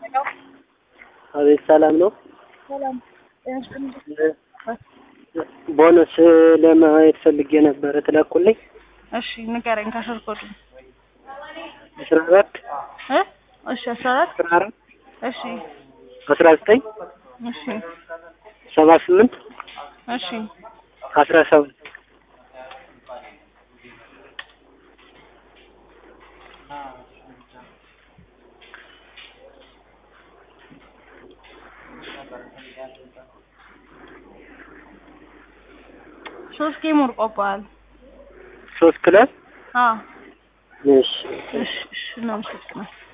አቤት ሰላም ነው። ሰላም ቦነስ ለማየት ፈልጌ ነበረ ትለቁልኝ? እሺ ንገረኝ። ከስር ኮዱ አስራ አራት እ እሺ አስራ አራት አስራ አራት እሺ አስራ ዘጠኝ እሺ ሰባ ስምንት እሺ አስራ ሰባት ሶስት ጌም ወርቆብሃል። ሶስት ክለብ አዎ እሺ እሺ እሺ እናመሰግናለን።